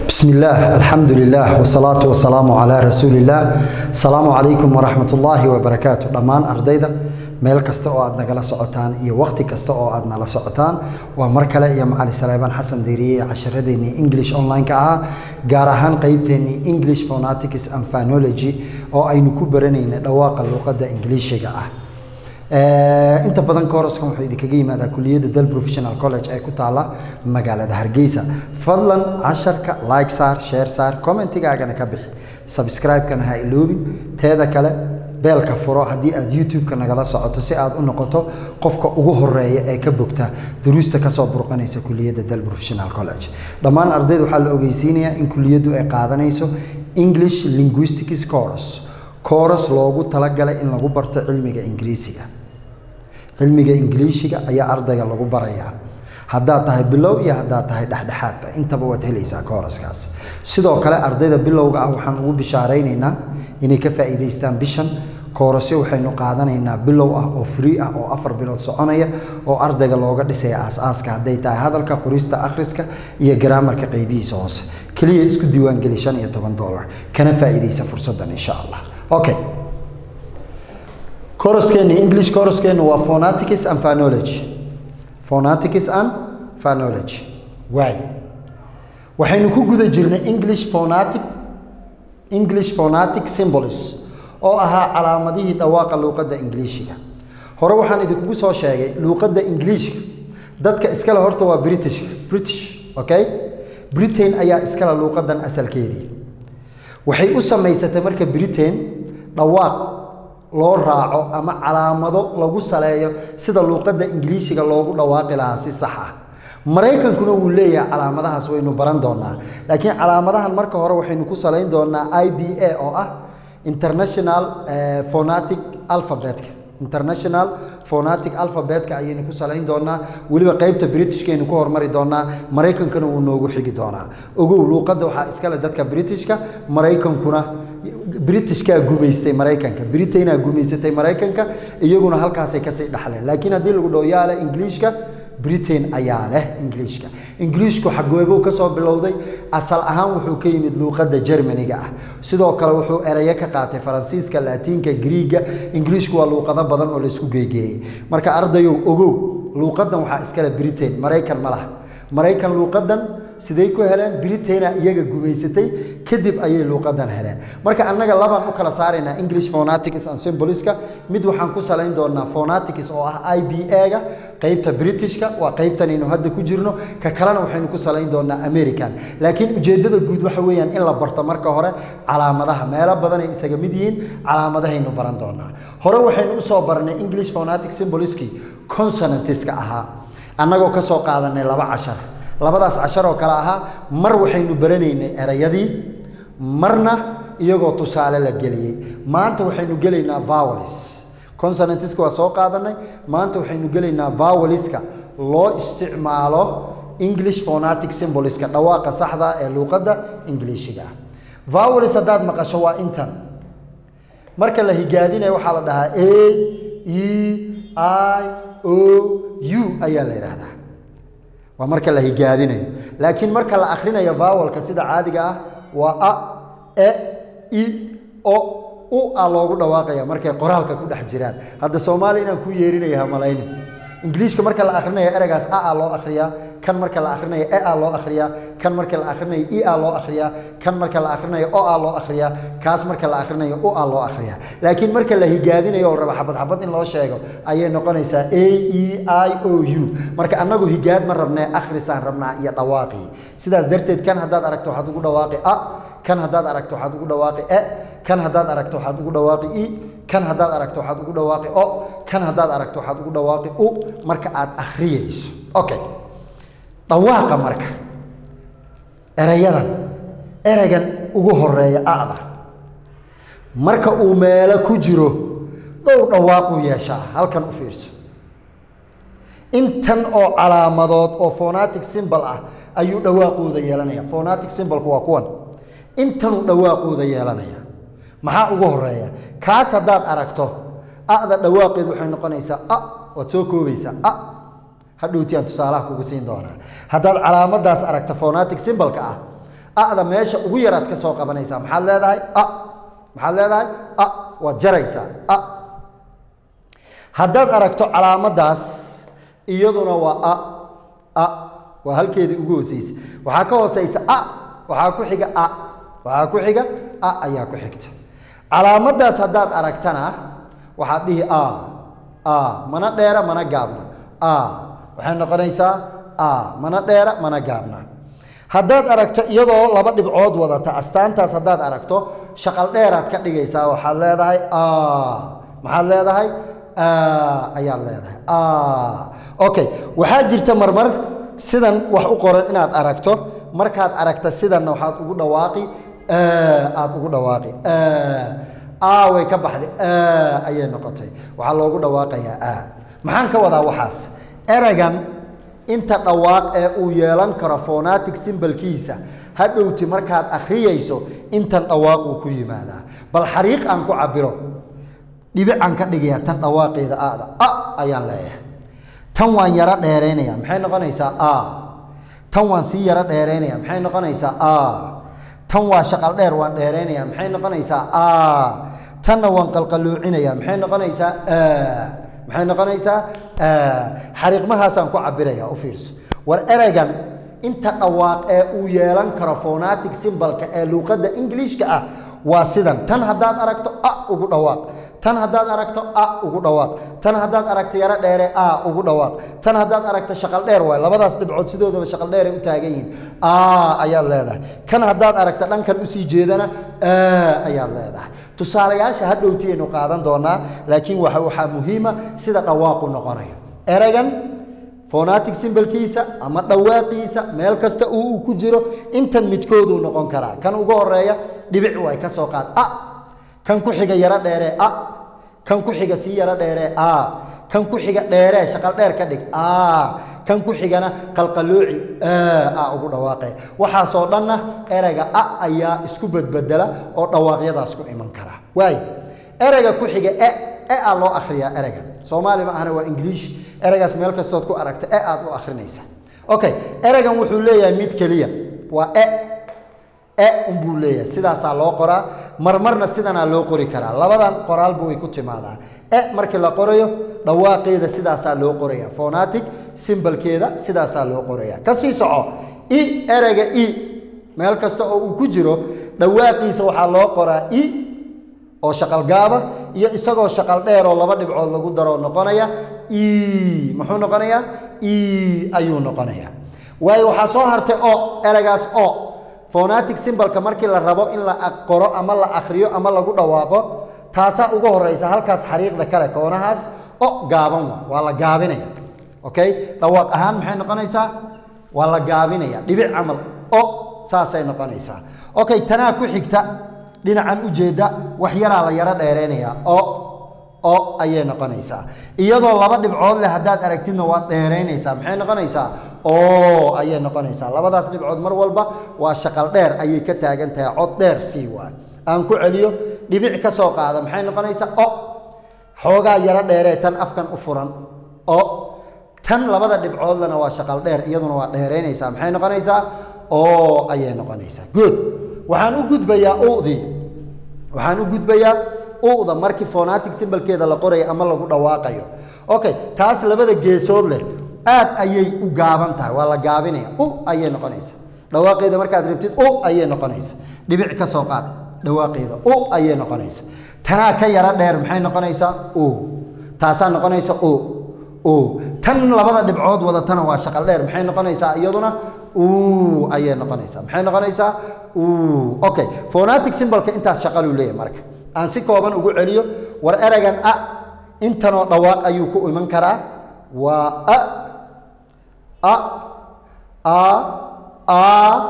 بسم الله الحمد لله والصلاة والسلام على رسول الله السلام عليكم ورحمة الله وبركاته دمان أرديدا meel kasta oo aad nagala socotaan iyo waqti kasta oo aad nala socotaan waa mar kale iyo macali saleebaan xasan diiriye casharadeenii english online-ka ahaa gaar ahaan qeybteenii english phonetics and phonology oo aynu ku baranaynay dhawaaqa luuqadda ingiliishiga ah inta badan kooraskan wuxuu idinkaga yimaadaa kuliyadda del professional college ee ku taala magaalada hargeysa fadlan casharka like saar share saar commentigaagana ka bixi subscribe-kana ha iloobin teeda kale beelka furo haddii aad youtube-ka nagala socoto si aad u noqoto qofka ugu horeeya ee ka bogta duruusta kasoo burqanaysa kuliyadda del professional college dhammaan ardayda waxaa la ogeysiinayaa in kuliyaddu ay qaadanayso english linguistics course course loogu talagalay in lagu barto cilmiga ingiriisiga cilmiga ingiliishiga ayaa ardayga lagu barayaa haddaad tahay bilow iyo haddaad tahay dhexdhexaadba intaba waad helaysaa kooraskaas sidoo kale ardayda bilowga ah waxaan ugu bishaaraynaynaa inay ka faa'iidaystaan bishan koorasyo waxaynu qaadanaynaa bilow ah oo free ah oo afar bilood soconaya oo ardayga looga dhisaya aas-aaska hadday tahay hadalka qorista akhriska iyo garaamarka qaybihiisa hoose keliya isku diiwaangeli shan iyo toban dollar kana faa'iidaysa fursaddan insha allah okay koraskeenu english koraskeenu waa phonetics and phonology phonetics and phonology waay waxaynu ku guda jirnay english phonetic english phonetic symbols oo ahaa calaamadihii dhawaaqa luuqadda ingiliishiga hore waxaan idinkugu soo sheegay luuqadda ingiliishka dadka iskale horta waa britishka british okay britain ayaa iskale luuqaddan asalkeedii waxay u samaysatay marka britain dhawaaq loo raaco ama calaamado lagu saleeyo sida luuqadda ingiliishiga loogu dhawaaqi lahaa si sax ah maraykankuna wuu leeyahay calaamadahaas waynu baran doonaa laakiin calaamadahan marka hore waxaynu ku salayn doonaa i b a oo ah international phonetic alphabetka international phonetic alphabetka ayaynu ku salayn doonaa weliba qeybta britishkaynu ku hormari doonaa maraykankuna wuu noogu xigi doonaa ogow luuqadda waxaa iskale dadka britishka maraykankuna britishkaa gumaystay maraykanka britainaa gumaysatay maraykanka iyaguna halkaasay kasii dhaxleen laakiin haddii lagu dhaho yaale ingiliishka britain ayaa leh ingiliishka ingiliishku xagoobuu ka soo bilowday asal ahaan wuxuu ka yimid luuqadda jermaniga ah sidoo kale wuxuu erayo ka qaatay faransiiska laatiinka griiga ingiliishku waa luuqado badan oo laysku geegeeyey marka ardayow ogow luuqaddan waxaa iskale britain maraykan ma laha maraykan luuqaddan siday ku heleen britaina iyaga gumaysatay kadib ayay luuqadan heleen marka annaga labaan u kala saaraynaa english phonetics and symboliska mid waxaan ku salayn doonaa phonetics oo ah i b a-ga qeybta britishka waa qeybtanaynu hadda ku jirno ka kalena waxaynu ku salayn doonaa american laakiin ujeeddada guud waxa weeyaan in la barto marka hore calaamadaha meelo badanay isaga mid yihiin calaamadahaynu baran doonaa hore waxaynu usoo baranay english phonetic symboliskii consonantiska ahaa annagoo ka soo qaadanay laba cashar labadaas cashar oo kale ahaa mar waxaynu baranaynay erayadii marna iyagoo tusaale la geliyey maanta waxaynu gelaynaa vowelis consonantiska waa soo qaadanay maanta waxaynu gelaynaa voweliska loo isticmaalo english phonetic symboliska dhawaaqa saxda ee luuqadda ingiliishiga ah vowelis haddaad maqasho waa intan marka la higaadinayo waxaa la dhahaa a e i o u ayaa la yidhaahdaa waa marka la higaadinayo laakiin marka la akhrinayo vowelka sida caadiga ah waa a e i o u a loogu dhawaaqaya markay qoraalka ku dhex jiraan hadda soomaaliya inaan ku yeerinaya hamalayni ingiliishka marka la akhrinayo ereygaas a a loo akhriyaa kan marka la akhrinayo e a loo akhriyaa kan marka la akhrinayo i a loo akhriyaa kan marka la akhrinayo o a loo akhriyaa kaas marka la akhrinayo u a loo akhriyaa laakiin marka la higaadinayo oo raba xabad xabad in loo sheego ayay noqonaysaa a e i o u marka annagu higaad ma rabnee akhrisaan rabnaa iyo dhawaaqii sidaas darteed kan haddaad aragto waxaad ugu dhawaaqi a kan haddaad aragto waxaad ugu dhawaaqi e kan haddaad aragto waxaad ugu dhawaaqi i kan haddaad aragto waxaad ugu dhawaaqi o kan haddaad aragto waxaad ugu dhawaaqi u marka aad akhriyayso okay dhawaaqa marka erayadan ereygan ugu horeeya ada marka uu meelo ku jiro dhowr dhawaaquu yeeshaa halkan u fiirso intan oo calaamadood oo phonetic symbol ah ayuu dhawaaqooda yeelanaya phonetic symbolku waa kuwan intanuu dhawaaqooda yeelanaya maxaa ugu horeeya kaas haddaad aragto ada dhawaaqeedu waxay noqonaysaa a waad soo koobaysaa a hadhowti aan tusaalaha kugu siin doonaa haddaad calaamadaas aragto phonetic symbolka ah a'da meesha ugu yaraad ka soo qabanaysaa maxaad leedahay a maxaad leedahay a waad jaraysaa a haddaad aragto calaamaddaas iyaduna waa a a waa halkeedii ugu hooseysa waxaa ka hooseysa a waxaa ku xiga a waxaa ku xiga a ayaa ku xigta calaamaddaas haddaad aragtana waxaad dhihi a a mana dheera mana gaabna a waxay noqonaysaa a mana dheera mana gaabna haddaad aragto iyadoo laba dhibcood wadata astaantaas haddaad aragto shaqal dheeraad ka dhigaysaa waxaad leedahay a maxaad leedahay a ayaad leedahay a okay waxaa jirta marmar sidan wax u qoran inaad aragto markaad aragta sidanna waxaad ugu dhawaaqi aad ugu dhawaaqi a way ka baxday ayay noqotay waxaa loogu dhawaaqayaa a maxaan ka wadaa waxaas eragan inta dhawaaq ee uu yeelan karo phonatic symbolkiisa hadhowti markaad akhriyayso intan dhawaaquu ku yimaadaa bal xariiq aan ku cabiro dhibicaan ka dhigayaa tan dhawaaqeeda ada a ayaan leeyahay tan waan yaro dheeraynaya maxay noqonaysaa a tan waan sii yaro dheeraynaya maxay noqonaysaa a tan waa shaqal dheer waan dheeraynaya maxay noqonaysaa a tanna waan qalqaluucinaya maxay noqonaysaa maxay noqonaysaa xariiqmahaasaan ku cabiraya u fiirso war ereygan inta dhawaaq ee uu yeelan karo phonatic symbolka ee luuqadda ingiliishka ah waa sidan tan haddaad aragto a ugu dhawaaq tan haddaad aragto a ugu dhawaaq tan haddaad aragto yaro dheere a ugu dhawaaq tan haddaad aragto shaqal dheer waay labadaas dhibcood sidoodaba shaqal dheeray u taagan yihiin a ayaad leedahay kan haddaad aragto dhankan usii jeedana a ayaad leedahay tusaalayaasha hadhowtiyaynu qaadan doonaa laakiin waxa waxaa muhiima sida dhawaaqu noqonayo ereygan phonatic symbolkiisa ama dhawaaqiisa meel kasta uu uu ku jiro intan midkooduu noqon karaa kan ugu horeeya dhibic way ka soo qaad a kan ku xiga yaro dheeree a kan ku xiga sii yaro dheeree a kan ku xiga dheeree shaqal dheer ka dhig a kan ku xigana qalqalooci a ugu dhawaaqee waxaasoo dhanna ereyga a ayaa isku bedbedela oo dhawaaqyadaas ku iman kara waayo ereyga ku xiga e e aa loo akhriyaa ereygan soomaali ma ahana waa ingiliish ereygaas meel kastood ku aragta e aad u akhrinaysa okay ereygan wuxuu leeyahay mid keliya waa e e unbuu leeyahay sidaasaa loo qoraa marmarna sidanaa loo qori karaa labadan qoraalba way ku timaadaa e markii la qorayo dhawaaqeeda sidaasaa loo qoraya phonatic symbolkeeda sidaasaa loo qoraya kasii soco i ereyga i meel kasta oo uu ku jiro dhawaaqiisa waxaa loo qoraa i oo shaqal gaaba iyo isagoo shaqal dheer oo laba dhibcood lagu daroo noqonaya e muxuu noqonayaa e ayuu noqonayaa waayo waxaa soo hartay o ereygaas o phonatic symbolka markii la rabo in la qoro ama la akhriyo ama lagu dhawaaqo taasaa ugu horeysa halkaas xariiqda kale koonahaas o gaaban waa waa la gaabinaya okay dhawaaq ahaan maxay noqonaysaa waa la gaabinaya dhibic camal o saasay noqonaysaa okay tanaa ku xigta dhinacan ujeedda wax yaraa la yaro dheereynayaa o o ayay noqonaysaa iyadoo laba dhibcood leh haddaad aragtidna waad dheeraynaysaa maxay noqonaysaa o ayay noqonaysaa labadaas dhibcood mar walba waa shaqal dheer ayay ka taagan tahay cod dheer sii waa aan ku celiyo dhibic ka soo qaada maxay noqonaysaa o xoogaa yaro dheeree tan afkan u furan o tan labada dhibcoodlena waa shaqal dheer iyaduna waa dheeraynaysaa maxay noqonaysaa o ayay noqonaysaa good waxaan u gudbayaa udii waxaan u gudbayaa uda markii phonatic symbolkeeda la qorayo ama lagu dhawaaqayo okay taas labada geesood leh aad ayay u gaaban tahay waa la gaabinaya u ayay noqonaysa dhawaaqeeda markaad rabtid u ayay noqonaysa dhibic ka soo qaad dhawaaqeeda u ayay noqonaysa tanaa ka yaro dheer maxay noqonaysaa o taasaa noqonaysa o o tan labada dhibcood wadatana waa shaqal dheer maxay noqonaysaa iyaduna u ayay noqonaysaa maxay noqonaysaa u okay phonatic symbolka intaas shaqaluu leeyahay marka aan si kooban ugu celiyo war ereygan a intanoo dhawaaq ayuu ku iman karaa waa a a a a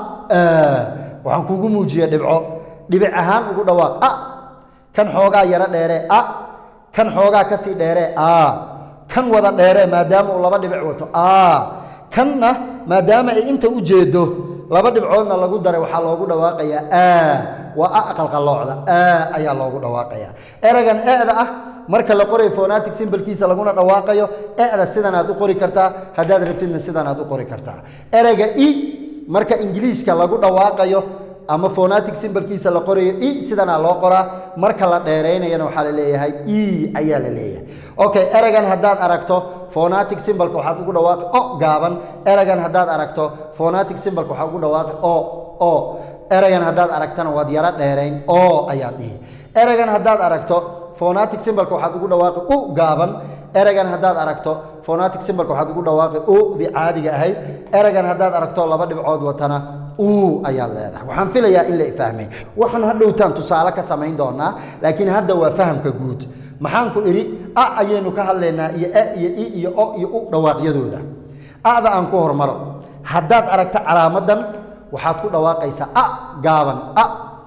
waxaan kugu muujiya dhibco dhibic ahaan ugu dhawaaq a kan xoogaa yaro dheere a kan xoogaa kasii dheere a kan wada dheere maadaama uu laba dhibic wato a kanna maadaama ay inta u jeedo laba dhibcoodna lagu daray waxaa loogu dhawaaqayaa a waa a aqalqaloocda a ayaa loogu dhawaaqayaa ereygan e'da ah marka la qorayo phonatic symbolkiisa laguna dhawaaqayo e'da sidan aad u qori kartaa haddaad rabtidna sidan aad u qori kartaa ereyga i marka ingiliiska lagu dhawaaqayo ama phonatic symbolkiisa la qorayo i sidanaa loo qoraa marka la dheeraynayana waxaa la leeyahay e ayaa la leeyahay okay eragan haddaad aragto phonatic symbolka waxaad ugu dhawaaqi o gaaban eragan haddaad aragto phonatic symbolka waxaad ugu dhawaaqi o o eragan haddaad aragtana waad yaro dheerayn o ayaad dhihi eragan haddaad aragto phonatic symbolka waxaad ugu dhawaaqi u gaaban eragan haddaad aragto phonatic symbolka waxaad ugu dhawaaqi u di caadiga ahayd eragan haddaad aragto laba dhibcood watana u ayaad leedahay waxaan filayaa in la fahmay waxaan hadhowtaan tusaale ka samayn doonaa laakiin hadda waa fahamka guud maxaan ku idhi a ayaynu ka hadlaynaa iyo a iyo i iyo o iyo u dhawaaqyadooda ada aan ku hormaro haddaad aragto calaamadan waxaad ku dhawaaqaysaa a gaaban a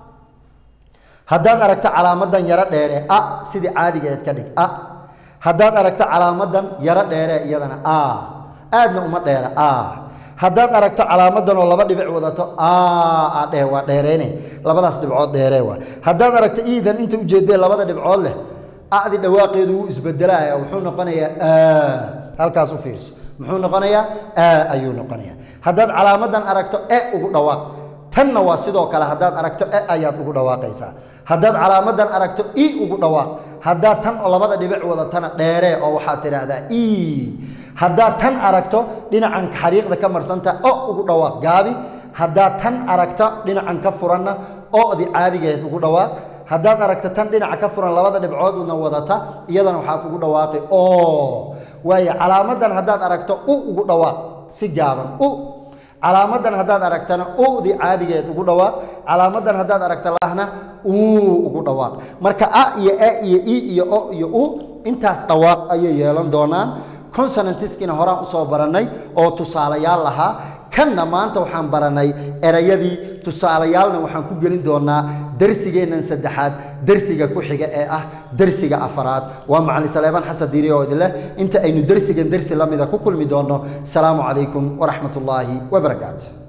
haddaad aragto calaamadan yaro dheere a sidii caadigeed ka dhig a haddaad aragto calaamadan yaro dheere iyadana a aadna uma dheera a haddaad aragto calaamadan oo laba dhibic wadato a dheh waa dheereyne labadaas dhibcood dheeree waa haddaad aragto iidan inta ujeedee labada dhibcood leh adi dhawaaqeedu wuu isbedelaya wuxuu noqonayaa a halkaas u fiirso muxuu noqonayaa a ayuu noqonayaa haddaad calaamadan aragto e ugu dhawaaq tanna waa sidoo kale haddaad aragto e ayaad ugu dhawaaqaysaa haddaad calaamadan aragto i ugu dhawaaq haddaad tan oo labada dhibic wadatana dheeree oo waxaad tidhaahdaa e haddaad tan aragto dhinacan xariiqda ka marsanta o ugu dhawaaq gaabi haddaad tan aragto dhinacan ka furanna o-di caadigeed ugu dhawaaq haddaad aragto tan dhinaca ka furan labada dhibcoodna wadata iyadana waxaad ugu dhawaaqi o waayo calaamadan haddaad aragto u ugu dhawaaq si gaaban u calaamadan haddaad aragtana udi caadigeed ugu dhawaaq calaamadan haddaad aragta lahna uu ugu dhawaaq marka a iyo a iyo i iyo o iyo u intaas dhawaaq ayay yeelan doonaan consonantiskina horaan usoo barannay oo tusaalayaal lahaa kanna maanta waxaan baranay erayadii tusaalayaalna waxaan ku gelin doonaa darsigeennan saddexaad darsiga ku xiga ee ah darsiga afaraad waa macalin saleebaan xasan diiri oo idin leh inta aynu darsigan darsi la mida ku kulmi doonno asalaamu calaykum waraxmat ullaahi wabarakaatu